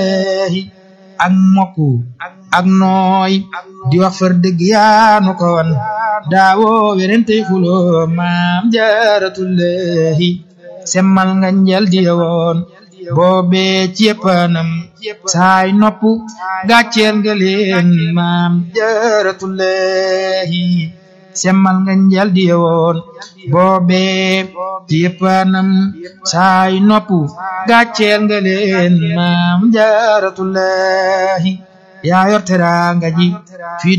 ak mokku ak nooy di wax far dëgg yaanu ko wan daawoo werente xuloo maam jaaratullahi semmal nga njal di woon boobee ci yëppanam saay nopp gàcceel nga leen maam jaaratullahi semmal nga njal di woon boobee ci yëppanam saay nopp gàcceel nga leen maam jaaratullahi yaa yor teraanga ji fii